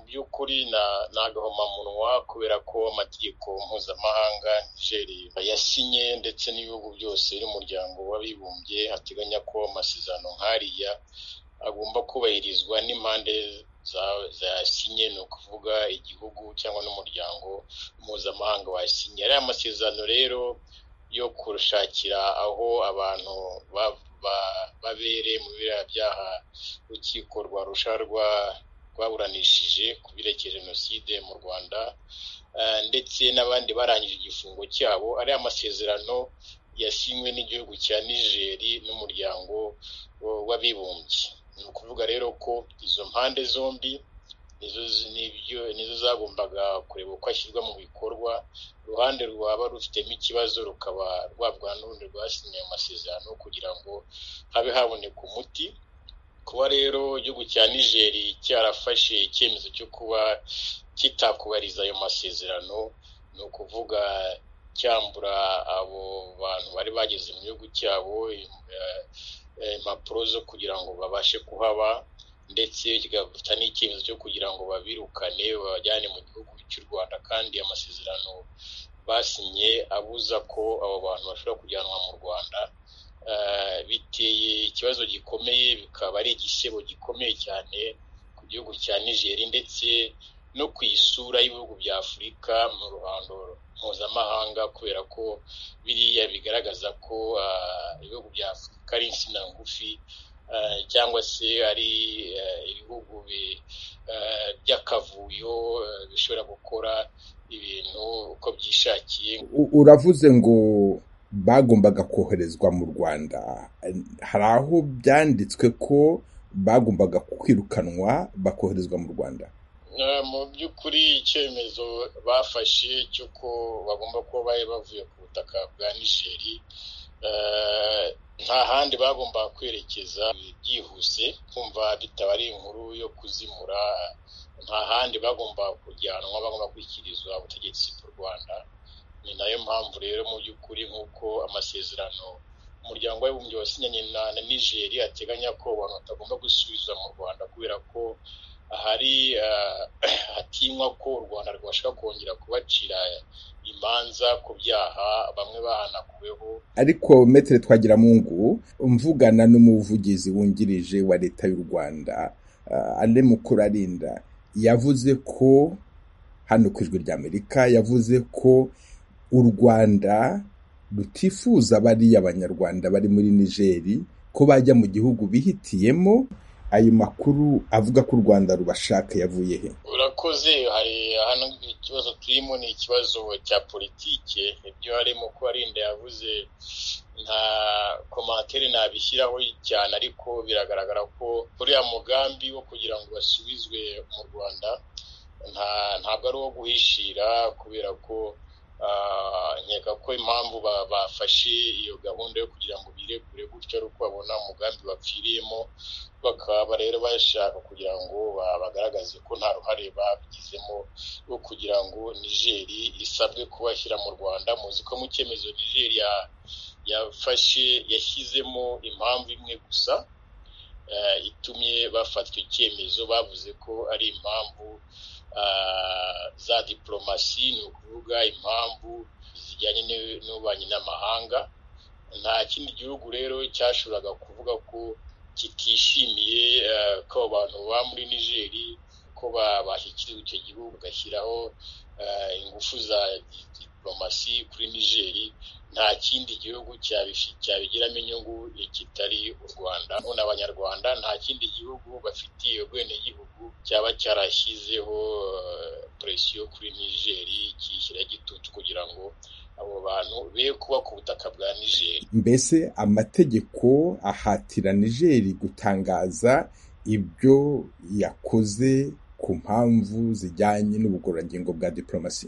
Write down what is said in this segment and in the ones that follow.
by'ukuri ni agahomamunwa kubera ko amategeko mpuzamahanga nigeri yasinye ndetse n'ibihugu byose n'umuryango w'abibumbye ateganya ko amasezerano nk'ariya agomba kubahirizwa n'impande zasinye ni ukuvuga igihugu cyangwa n'umuryango mpuzamahanga wasinye ariya masezerano rero yo kurushakira aho abantu babereye mu biriya byaha urukiko rwarusha rwaburanishije ku birekeye jenoside mu rwanda ndetse n'abandi barangije igifungo cyabo ariya masezerano yasinywe n'igihugu cya nigeri n'umuryango w'abibumbye ni ukuvuga rero ko izo mpande zombi nizo zagombaga kureba uko ashyirwa mu bikorwa uruhande rwaba rufitemo ikibazo rukaba rwabwa n'urundi rwasinye ayo masezerano kugira ngo habe haboneka umuti kuba rero igihugu cya nigeri cyarafashe icyemezo cyo kuba kitakubariza ayo masezerano ni ukuvuga cyambura abo bantu bari bageze mu gihugu cyabo impapuro zo kugira ngo babashe kuhaba ndetse kigafata n'icyemezo cyo kugira ngo babirukane babajyane mu gihugu cy'u rwanda kandi amasezerano basinye abuza ko abo bantu bashobora kujyanwa mu rwanda biteye ikibazo gikomeye bikaba ari igisebo gikomeye cyane ku gihugu cya nigeri ndetse no ku isura y'ibihugu bya afurika mu ruhando mpuzamahanga kubera ko biriya bigaragaza ko ibihugu bya afurika ari insina ngufi cyangwa se ari ibihugu by'akavuyo bishobora gukora ibintu uko byishakiye uravuze ngo bagombaga koherezwa mu rwanda hari aho byanditswe ko bagombaga kwirukanwa bakoherezwa mu rwanda mu by'ukuri icyemezo bafashe cy'uko bagomba kuba bari bavuye ku butaka bwa nigeri nta handi bagomba kwerekeza byihuse kumva bitaba ari inkuru yo kuzimura nta handi bagomba kujyanwa bagomba gushyikirizwa ubutegetsi bw'u rwanda ni nayo mpamvu rero mu by'ukuri nk'uko amasezerano umuryango w'abibumbye wasinyanye na nigeri ateganya ko abantu batagomba gusubizwa mu rwanda kubera ko hari hatinywa ko u rwanda rwashobora kongera kubacira imanza ku byaha bamwe bahanakuweho ariko metere twagiramungu mvugana n'umuvugizi wungirije wa leta y'u rwanda ane mukuru arinda yavuze ko hano ku ijwi ry'amerika yavuze ko u rwanda rutifuza bariya abanyarwanda bari muri nigeri ko bajya mu gihugu bihitiyemo ayo makuru avuga ko u rwanda rubashaka yavuye he urakoze hari hano ikibazo turimo ni ikibazo cya politike ibyo harimo ko arinda yavuze nta komantere nabishyiraho cyane ariko biragaragara ko uriya mugambi wo kugira ngo basubizwe mu rwanda ntabwo ari uwo guhishira kubera ko nkeka ko impamvu bafashe iyo gahunda yo kugira ngo birekure gutyo ari uko babona umugambi bapfiriyemo bakaba rero bashaka kugira ngo bagaragaze ko nta ruhare babigizemo rwo kugira ngo nigeri isabwe kubashyira mu rwanda muzi ko mu cyemezo nigeri yafashe yashyizemo impamvu imwe gusa itumye bafatwa icyemezo bavuze ko ari impamvu za diporomasi ni ukuvuga impamvu zijyanye n'ububanyi n'amahanga nta kindi gihugu rero cyashoboraga kuvuga ko kitishimiye ko abantu baba muri nigeri ko bashyikirizwa icyo gihugu bagashyiraho ingufu za diporomasi kuri nigeri nta kindi gihugu cyabigiramo inyungu kitari u rwanda none abanyarwanda nta kindi gihugu bafitiye ubwenegihugu cyaba cyarashyizeho presiyo kuri nigeri kiyishyira gitutu kugira ngo abo bantu be kuba ku butaka bwa nigeri mbese amategeko ahatira nigeri gutangaza ibyo yakoze ku mpamvu zijyanye n'ubugororangingo bwa diporomasi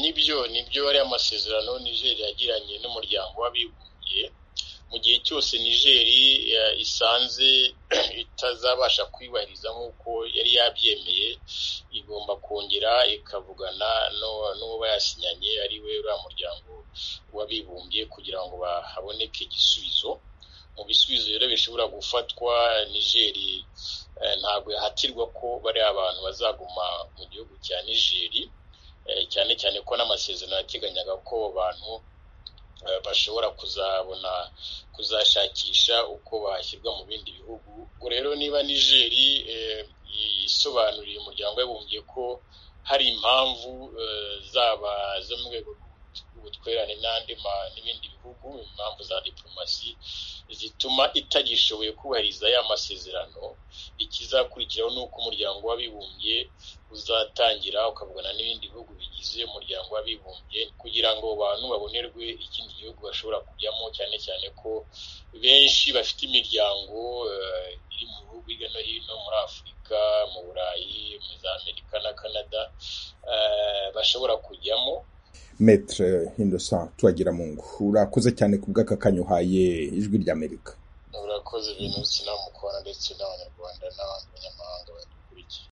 nibyo nibyo ari amasezerano nigeri yagiranye n'umuryango w'abibumbye mu gihe cyose nigeri isanze itazabasha kwibahiriza nk'uko yari yabyemeye igomba kongera ikavugana n'uwo bayasinyanye ari we uriya muryango w'abibumbye kugira ngo haboneke igisubizo mu bisubizo rero bishobora gufatwa nigeri ntabwo yahatirwa ko bariya abantu bazaguma mu gihugu cya nigeri cyane cyane ko n'amasezerano yateganyaga ko abantu bashobora kuzabona kuzashakisha uko bashyirwa mu bindi bihugu ubwo rero niba nigeri isobanuriye umuryango w'abibumbye ko hari impamvu zaba zo mu rwego rw'ubutwerane n'andi n'ibindi bihugu impamvu za diplomasi zituma itagishoboye kubahiriza ya masezerano ikizakurikiraho ni uko umuryango w'abibumbye uzatangira ukavugana n'ibindi bihugu bigize umuryango w'abibumbye kugira ngo abantu babonerwe ikindi gihugu bashobora kujyamo cyane cyane ko benshi bafite imiryango iri mu bihugu hirya no hino muri afurika mu burayi muri za amerika na canada bashobora kujyamo metere hindosa tuwagira mu ngo urakoze cyane ku bw'aka kanya uhaye ijwi ry'amerika urakoze ibintu sinamukora ndetse n'abanyarwanda n'abanyamahanga